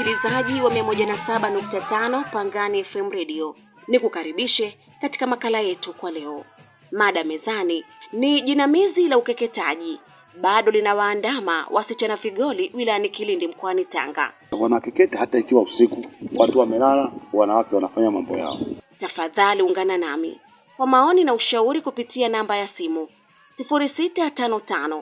msikilizaji wa 107.5 Pangani FM Radio, nikukaribishe katika makala yetu kwa leo. Mada mezani ni jinamizi la ukeketaji bado linawaandama wasichana vigoli wilayani Kilindi mkoani Tanga. Wanakeketa hata ikiwa usiku, watu wamelala, wanawake wanafanya mambo yao. Tafadhali ungana nami kwa maoni na ushauri kupitia namba ya simu 0655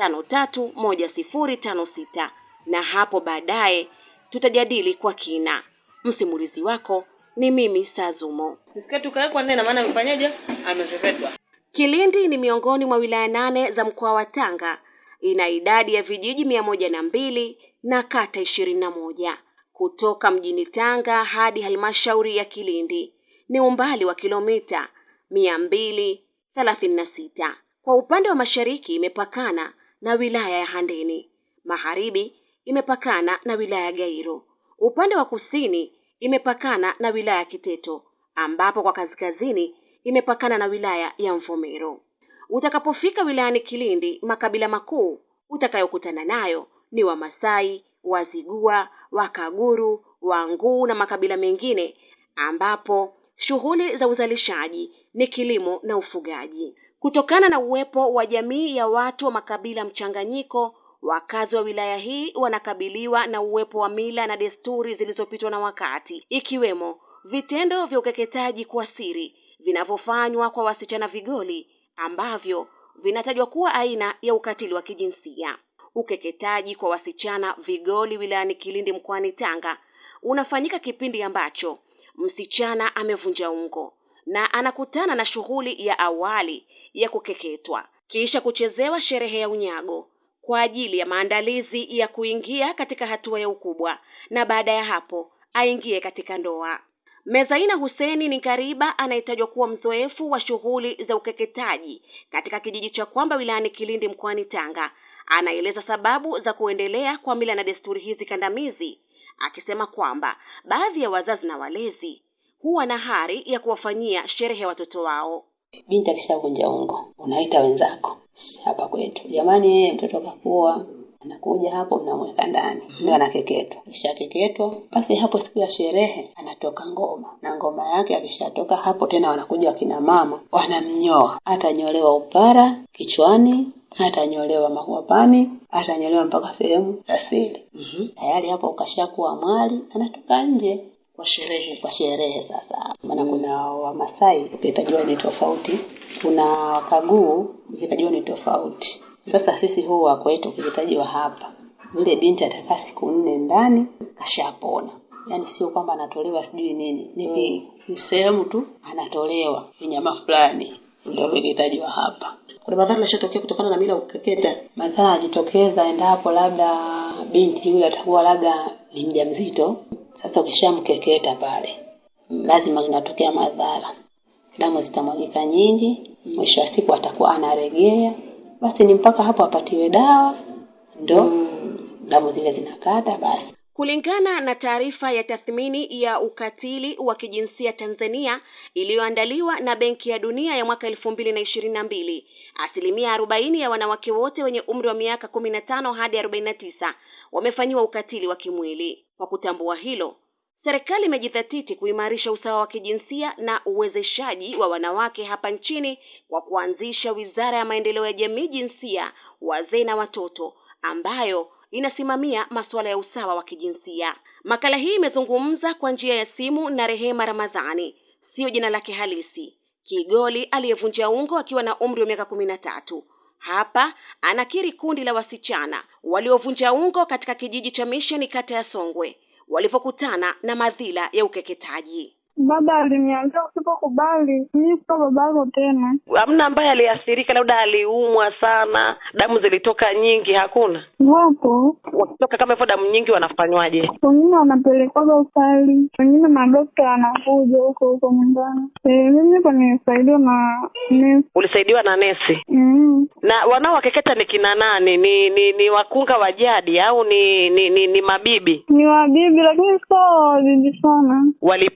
531056 na hapo baadaye tutajadili kwa kina. Msimulizi wako ni mimi Sazumo. Sketi ukawekwa nne na maana amefanyaje? Amepepetwa. Kilindi ni miongoni mwa wilaya nane za mkoa wa Tanga. Ina idadi ya vijiji mia moja na mbili na kata ishirini na moja. Kutoka mjini Tanga hadi halmashauri ya Kilindi ni umbali wa kilomita mia mbili thelathini na sita. Kwa upande wa mashariki imepakana na wilaya ya Handeni, magharibi imepakana na wilaya ya Gairo, upande wa kusini imepakana na wilaya ya Kiteto, ambapo kwa kaskazini imepakana na wilaya ya Mvomero. Utakapofika wilayani Kilindi, makabila makuu utakayokutana nayo ni Wamasai, Wazigua, Wakaguru, Wanguu na makabila mengine, ambapo shughuli za uzalishaji ni kilimo na ufugaji. Kutokana na uwepo wa jamii ya watu wa makabila mchanganyiko, wakazi wa wilaya hii wanakabiliwa na uwepo wa mila na desturi zilizopitwa na wakati, ikiwemo vitendo vya ukeketaji kwa siri vinavyofanywa kwa wasichana vigoli ambavyo vinatajwa kuwa aina ya ukatili wa kijinsia. Ukeketaji kwa wasichana vigoli wilayani Kilindi mkoani Tanga unafanyika kipindi ambacho msichana amevunja ungo na anakutana na shughuli ya awali ya kukeketwa, kisha kuchezewa sherehe ya unyago kwa ajili ya maandalizi ya kuingia katika hatua ya ukubwa, na baada ya hapo aingie katika ndoa. Mezaina Huseni ni kariba anayetajwa kuwa mzoefu wa shughuli za ukeketaji katika kijiji cha Kwamba wilayani Kilindi mkoani Tanga. Anaeleza sababu za kuendelea kwa mila na desturi hizi kandamizi, akisema kwamba baadhi ya wazazi na walezi huwa na hari ya kuwafanyia sherehe watoto wao. Binti akishavunja ungo, unaita wenzako hapa kwetu, jamani, yeye mtoto kakua anakuja hapo, mnamweka ndani ndio anakeketwa. Akishakeketwa basi, hapo siku ya sherehe anatoka ngoma na ngoma yake. Akishatoka hapo tena, wanakuja wakina mama wanamnyoa, atanyolewa upara kichwani, atanyolewa makwapani, atanyolewa mpaka sehemu za siri. Tayari hapo ukashakuwa mwali, anatoka nje Kwa sherehe. kwa sherehe sasa. Maana kuna Wamasai ukihitaji wao ni tofauti, kuna Wakaguu ukihitaji wao ni tofauti. Sasa sisi huwa kwetu ukihitaji wa hapa, yule binti atakaa siku nne ndani, kashapona. Yaani sio kwamba anatolewa sijui nini, ni vi- ni sehemu tu anatolewa vinyama fulani, ndio ukihitaji wa hapa. Kuna madhara yashatokea kutokana na mila ya kukeketa. Madhara yanajitokeza endapo labda binti yule atakuwa labda ni mjamzito. Sasa ukishamkeketa pale, lazima inatokea madhara, damu zitamwagika nyingi, mwisho wa siku atakuwa anaregea. Basi ni mpaka hapo apatiwe dawa, ndo damu zile zinakata basi. Kulingana na taarifa ya tathmini ya ukatili wa kijinsia Tanzania iliyoandaliwa na Benki ya Dunia ya mwaka elfu mbili na ishirini na mbili, asilimia arobaini ya wanawake wote wenye umri wa miaka kumi na tano hadi arobaini na tisa wamefanyiwa ukatili wa kimwili. Kwa kutambua hilo, serikali imejidhatiti kuimarisha usawa wa kijinsia na uwezeshaji wa wanawake hapa nchini kwa kuanzisha Wizara ya Maendeleo ya Jamii, Jinsia, Wazee na Watoto ambayo inasimamia masuala ya usawa wa kijinsia. Makala hii imezungumza kwa njia ya simu na Rehema Ramadhani, siyo jina lake halisi, Kigoli aliyevunja ungo akiwa na umri wa miaka kumi na tatu. Hapa anakiri kundi la wasichana waliovunja ungo katika kijiji cha Misheni, kata ya Songwe, walivyokutana na madhila ya ukeketaji. Baba aliniambia usipokubali mimi sio baba yako tena. Hamna ambaye aliathirika, labda aliumwa sana, damu zilitoka nyingi? Hakuna. Wapo Wakitoka kama hivyo damu nyingi wanafanywaje? wengine wanapelekwaga usali, wengine madokta wanakuja huko huko nyumbani. Eh, mimi hapa nimesaidiwa na nesi. Ulisaidiwa na nesi? Mm. Na wanaowakeketa ni kina nani? Ni ni, ni wakunga wa jadi au ni ni, ni ni mabibi? Ni wabibi lakini sio wabibi sana. Walipona?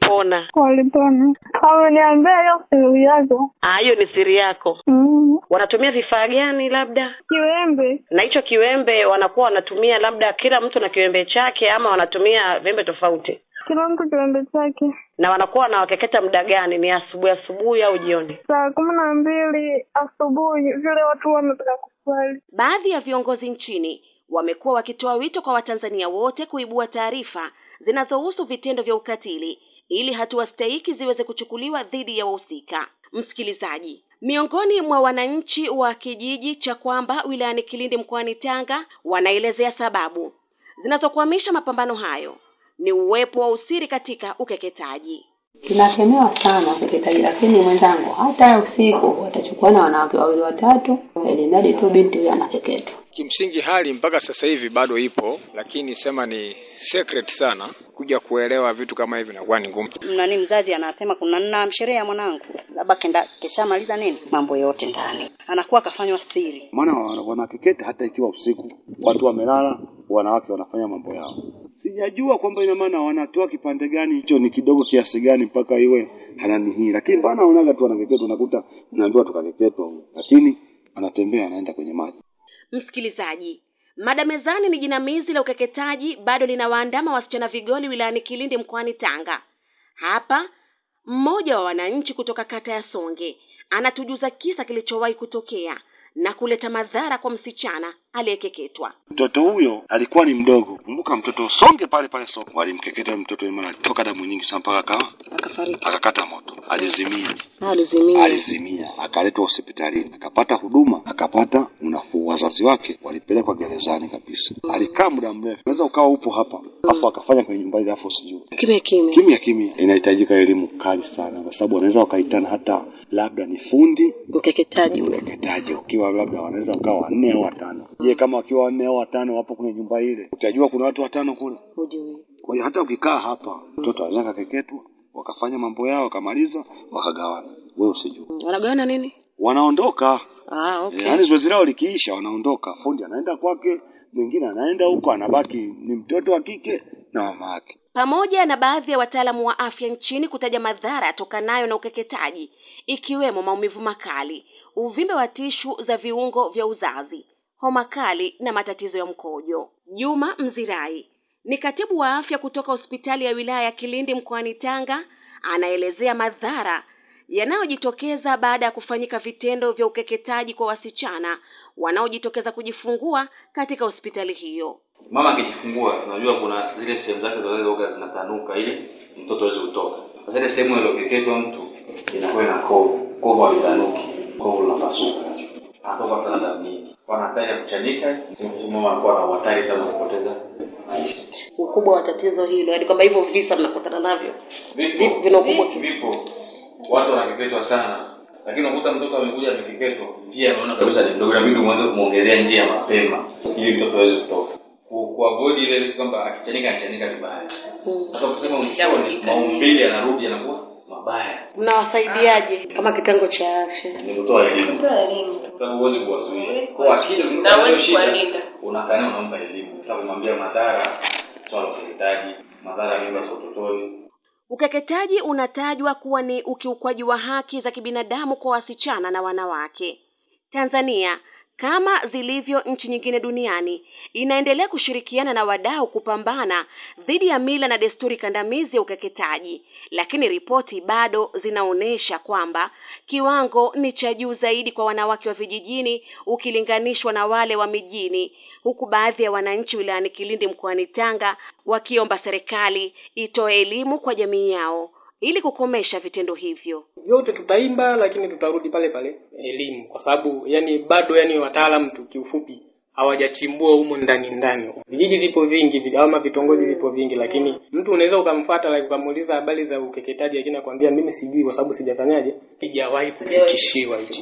walipona? walipona. Wameniambia hiyo siri yako. Ah, hiyo ni siri yako. Mm. Wanatumia vifaa gani labda? Kiwembe. Na hicho kiwembe wanakuwa wanatumia labda kila mtu na kiwembe chake ama wanatumia viwembe tofauti? Kila mtu kiwembe chake. Na wanakuwa wanawakeketa muda gani? Ni asubuhi asubuhi au jioni? Saa kumi na mbili asubuhi vile watu wametoka kuswali. Baadhi ya viongozi nchini wamekuwa wakitoa wito kwa Watanzania wote kuibua taarifa zinazohusu vitendo vya ukatili ili hatua stahiki ziweze kuchukuliwa dhidi ya wahusika. Msikilizaji, miongoni mwa wananchi wa kijiji cha Kwamba wilayani Kilindi mkoani Tanga wanaelezea sababu zinazokwamisha mapambano hayo ni uwepo wa usiri katika ukeketaji. Tunakemewa sana ukeketaji, lakini mwenzangu, hata usiku watachukua na wanawake wawili watatu, ili mradi tu binti huyo anakeketwa. Kimsingi hali mpaka sasa hivi bado ipo, lakini sema ni secret sana. Kuja kuelewa vitu kama hivi inakuwa ni ngumu. nani mzazi anasema kuna nina sherehe ya mwanangu labda kenda keshamaliza nini mambo yote ndani anakuwa akafanywa siri maana wana- wanakeketa hata ikiwa usiku, watu wamelala, wanawake wanafanya mambo yao. Sijajua kwamba ina maana wanatoa kipande gani hicho, ni kidogo kiasi gani mpaka iwe halani hii, lakini bana wanaga tu wanakeketwa, unakuta unaambiwa tukakeketwa, huyu. lakini anatembea anaenda kwenye maji. Msikilizaji, mada mezani ni jinamizi la ukeketaji bado linawaandama wasichana vigoli wilayani Kilindi mkoani Tanga. Hapa mmoja wa wananchi kutoka kata ya Songe anatujuza kisa kilichowahi kutokea na kuleta madhara kwa msichana aliyekeketwa. Mtoto huyo alikuwa ni mdogo, kumbuka mtoto songe pale pale soko, walimkeketa mtoto imara, alitoka damu nyingi sana mpaka akawa akafariki akakata moto, alizimia alizimia alizimia, akaletwa hospitalini, akapata huduma, akapata unafuu. Wazazi wake walipelekwa gerezani kabisa. Alikaa muda mrefu, unaweza ukawa upo hapa afu akafanya kwenye nyumba ile, afu sijui kimya kimya kimya kimya. Inahitajika elimu kali sana, kwa sababu wanaweza wakaitana hata labda ni fundi ukeketaji ule ukeketaji, ukiwa labda wanaweza ukawa wanne au watano. Je, kama wakiwa wanne au watano wapo kwenye nyumba ile, utajua kuna watu watano kule. hujui Kwa hiyo hata ukikaa hapa, mtoto anaweza kakeketwa, wakafanya mambo yao, wakamaliza, wakagawana, wewe usijue wanagawana nini wanaondoka ah okay yaani zoezi lao likiisha wanaondoka fundi anaenda kwake mwingine anaenda huko anabaki ni mtoto wa kike na mama yake pamoja na baadhi ya wataalamu wa afya nchini kutaja madhara yatokanayo na ukeketaji ikiwemo maumivu makali, uvimbe wa tishu za viungo vya uzazi, homa kali na matatizo ya mkojo. Juma Mzirai ni katibu wa afya kutoka hospitali ya wilaya ya Kilindi mkoani Tanga, anaelezea madhara yanayojitokeza baada ya kufanyika vitendo vya ukeketaji kwa wasichana wanaojitokeza kujifungua katika hospitali hiyo. mama akijifungua tunajua kuna zile sehemu zake za uzazi oga zinatanuka ili mtoto aweze kutoka sasa ile sehemu iliyokeketwa mtu inakuwa ina kovu kovu halitanuki kovu linapasuka anatoka sana damu nyingi kwa hatari ya kuchanika mama anakuwa na hatari sana kupoteza maisha ukubwa wa tatizo hilo yaani kwamba hivyo visa mnakutana navyo vipo vina ukubwa vipo watu wanakeketwa sana lakini unakuta mtoto amekuja amekeketwa njia anaona kabisa ni ndogo inabidi uanze kumwongelea njia mapema ili mtoto aweze kutoka Ku- kuavoid ile risk kwamba akichanika anachanika vibaya hata kusema mwishoni maumbile yanarudi yanakuwa mabaya mnawasaidiaje kama kitengo cha afya ni kutoa elimu sababu huwezi kuwazuia kwa akili ukimpa hiyo shida unakaa naye unampa elimu sasa kumwambia madhara swala la ukeketaji madhara ya mimba za utotoni Ukeketaji unatajwa kuwa ni ukiukwaji wa haki za kibinadamu kwa wasichana na wanawake. Tanzania kama zilivyo nchi nyingine duniani inaendelea kushirikiana na wadau kupambana dhidi ya mila na desturi kandamizi ya ukeketaji, lakini ripoti bado zinaonyesha kwamba kiwango ni cha juu zaidi kwa wanawake wa vijijini ukilinganishwa na wale wa mijini, huku baadhi ya wananchi wilayani Kilindi mkoani Tanga wakiomba serikali itoe elimu kwa jamii yao ili kukomesha vitendo hivyo. vyote tutaimba lakini tutarudi pale pale elimu kwa sababu yani bado yani wataalamu tu kiufupi hawajachimbua humo ndani ndani vijiji vipo vingi vi- ama vitongoji vipo vingi lakini mtu unaweza ukamfuata like, ukamuuliza habari za ukeketaji lakini akwambia mimi sijui kwa sababu sijafanyaje sijawahi kufikishiwa hicho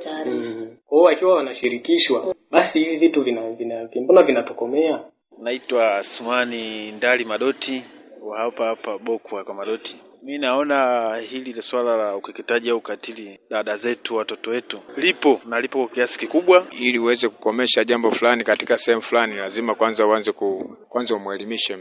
mm. kwa hiyo wakiwa wanashirikishwa basi hivi vitu vina, vina, mbona vinatokomea Naitwa Asmani Ndali Madoti wa hapa hapa Bokwa kwa Madoti. Mi naona hili ni swala la ukeketaji au ukatili dada zetu, watoto wetu lipo na lipo kwa kiasi kikubwa. Ili uweze kukomesha jambo fulani katika sehemu fulani, lazima kwanza uanze ku, kwanza umwelimishe mtu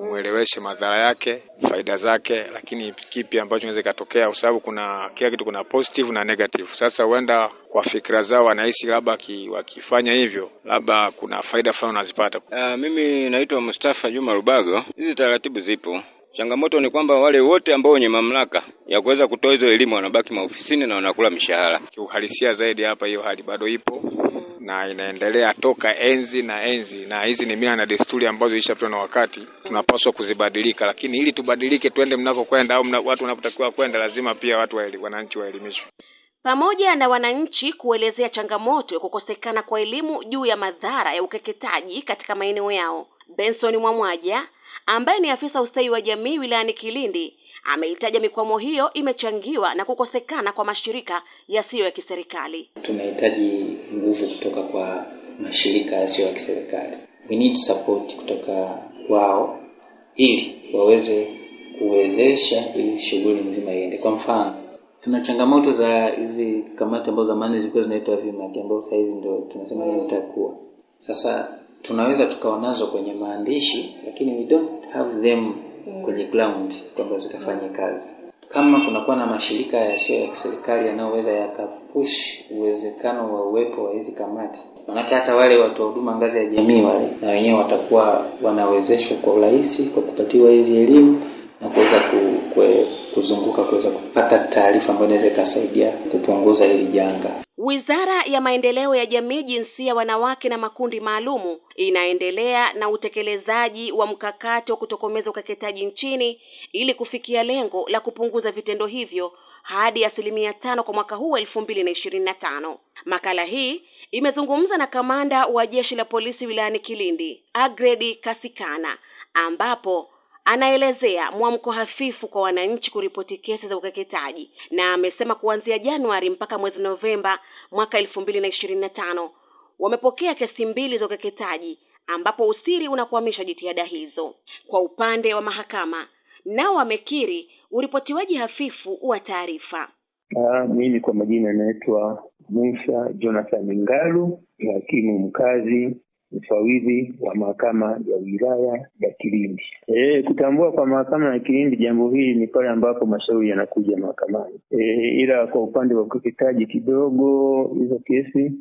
umweleweshe madhara yake, faida zake, lakini kipi ambacho inaweza ikatokea, kwa sababu kuna kila kitu kuna positive na negative. Sasa huenda kwa fikra zao wanahisi labda ki- wakifanya hivyo labda kuna faida fulani wanazipata. Uh, mimi naitwa Mustafa Juma Rubago. Hizi taratibu zipo. Changamoto ni kwamba wale wote ambao wenye mamlaka ya kuweza kutoa hizo elimu wanabaki maofisini na wanakula mishahara. Kiuhalisia zaidi hapa, hiyo hali bado ipo na inaendelea toka enzi na enzi, na hizi ni mila na desturi ambazo zilishapitwa na wakati, tunapaswa kuzibadilika. Lakini ili tubadilike, twende mnako kwenda au mna, watu wanapotakiwa kwenda, lazima pia watu waeli, wananchi waelimishwe. pamoja na wananchi kuelezea changamoto ya kukosekana kwa elimu juu ya madhara ya ukeketaji katika maeneo yao. Benson Mwamwaja ambaye ni afisa ustawi wa jamii wilayani Kilindi ameitaja mikwamo hiyo imechangiwa na kukosekana kwa mashirika yasiyo ya kiserikali. tunahitaji nguvu kutoka kwa mashirika yasiyo ya kiserikali we need support kutoka wao ili waweze kuwezesha ili shughuli nzima iende kwa mfano tuna changamoto za hizi kamati ambazo zamani zilikuwa zinaitwa vimaki ambao sahizi ndio tunasema ni itakuwa sasa tunaweza tukawa nazo kwenye maandishi lakini we don't have them kwenye ground kwamba zikafanye kazi kama kunakuwa na mashirika yasiyo ya kiserikali yanayoweza yakapush uwezekano wa uwepo wa hizi kamati manake hata wale watu wa huduma ngazi ya jamii wale na wenyewe watakuwa wanawezeshwa kwa urahisi kwa kupatiwa hizi elimu na kuweza ku, kue, kuzunguka kuweza kupata taarifa ambayo inaweza ikasaidia kupunguza hili janga Wizara ya Maendeleo ya Jamii, Jinsia, Wanawake na Makundi Maalumu inaendelea na utekelezaji wa mkakati wa kutokomeza ukeketaji nchini ili kufikia lengo la kupunguza vitendo hivyo hadi asilimia tano kwa mwaka huu elfu mbili na ishirini na tano. Makala hii imezungumza na kamanda wa jeshi la polisi wilayani Kilindi, Agredi Kasikana, ambapo anaelezea mwamko hafifu kwa wananchi kuripoti kesi za ukeketaji na amesema kuanzia Januari mpaka mwezi Novemba mwaka elfu mbili na ishirini na tano wamepokea kesi mbili za ukeketaji ambapo usiri unakwamisha jitihada hizo. Kwa upande wa mahakama, nao wamekiri uripotiwaji hafifu wa taarifa. Ah, mimi kwa majina naitwa Musa Jonathan Ngalu, ni hakimu mkazi mfawidhi wa mahakama ya wilaya ya Kilindi. E, kutambua kwa mahakama ya Kilindi jambo hili ni pale ambapo mashauri yanakuja mahakamani. E, ila kwa upande wa ukeketaji kidogo hizo kesi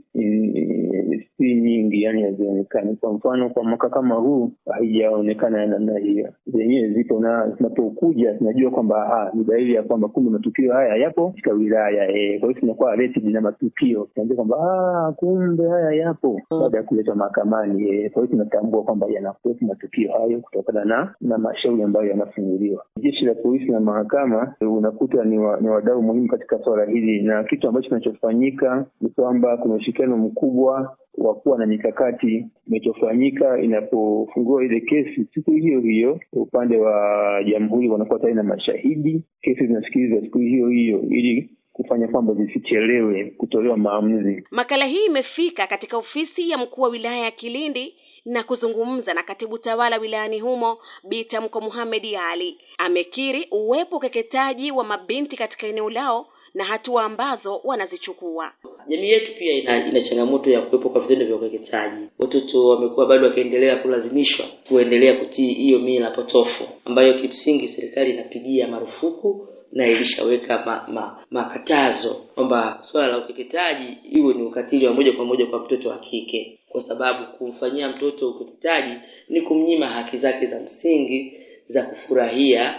mm, si nyingi, yani hazionekani. Kwa mfano kwa mwaka kama huu haijaonekana ya namna hiyo, zenyewe zipo na zinapokuja tunajua kwamba aha, ni dalili ya kwamba kumbe matukio haya yapo katika wilaya e, kwa hiyo tunakuwa alerted na matukio, tunajua kwamba ah, kumbe haya yapo baada ya kuletwa mahakamani e, kwa hiyo tunatambua kwamba yanakuwepo matukio hayo kutokana na na mashauri ambayo yanafunguliwa. Jeshi la polisi na mahakama e, unakuta ni, wa, ni wadau muhimu katika swala hili, na kitu ambacho kinachofanyika ni kwamba kuna ushirikiano mkubwa wa kuwa na mikakati inachofanyika inapofungua ile kesi siku hiyo hiyo, upande wa jamhuri wanakuwa tayari na mashahidi, kesi zinasikilizwa siku hiyo hiyo ili kufanya kwamba zisichelewe kutolewa maamuzi. Makala hii imefika katika ofisi ya mkuu wa wilaya ya Kilindi na kuzungumza na katibu tawala wilayani humo Bi Tamko Mohamed Ali. Amekiri uwepo ukeketaji wa mabinti katika eneo lao na hatua ambazo wanazichukua. jamii yetu pia ina, ina changamoto ya kuwepo kwa vitendo vya ukeketaji watoto wamekuwa bado wakiendelea kulazimishwa kuendelea kutii hiyo mila potofu ambayo kimsingi serikali inapigia marufuku na ilishaweka ma, ma, makatazo kwamba swala la ukeketaji iwe ni ukatili wa moja kwa moja kwa mtoto wa kike kwa sababu kumfanyia mtoto ukeketaji ni kumnyima haki zake za msingi za kufurahia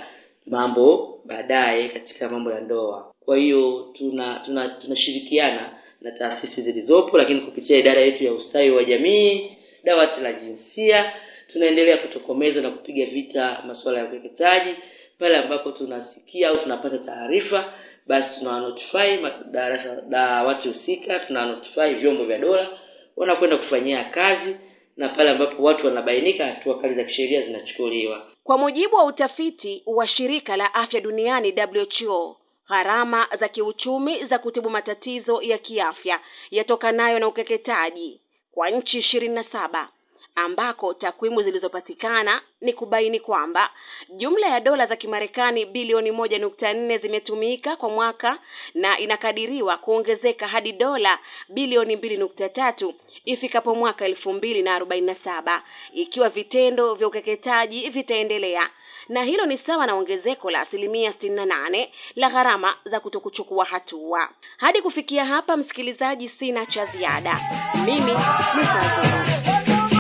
mambo baadaye katika mambo ya ndoa kwa hiyo tuna tuna tunashirikiana na taasisi zilizopo lakini kupitia idara yetu ya ustawi wa jamii dawati la jinsia tunaendelea kutokomeza na kupiga vita masuala ya ukeketaji pale ambapo tunasikia au tunapata taarifa basi tunawanotify madarasa dawati husika tunawanotify vyombo vya dola wanakwenda kufanyia kazi na pale ambapo watu wanabainika hatua kali za kisheria zinachukuliwa Kwa mujibu wa utafiti wa shirika la afya duniani WHO, gharama za kiuchumi za kutibu matatizo ya kiafya yatokanayo na ukeketaji kwa nchi ishirini na saba ambako takwimu zilizopatikana ni kubaini kwamba jumla ya dola za Kimarekani bilioni moja nukta nne zimetumika kwa mwaka na inakadiriwa kuongezeka hadi dola bilioni mbili nukta tatu ifikapo mwaka elfu mbili na arobaini na saba ikiwa vitendo vya ukeketaji vitaendelea na hilo ni sawa na ongezeko la asilimia sitini na nane la gharama za kutokuchukua hatua. Hadi kufikia hapa, msikilizaji, sina cha ziada. Mimi ni Sazuru.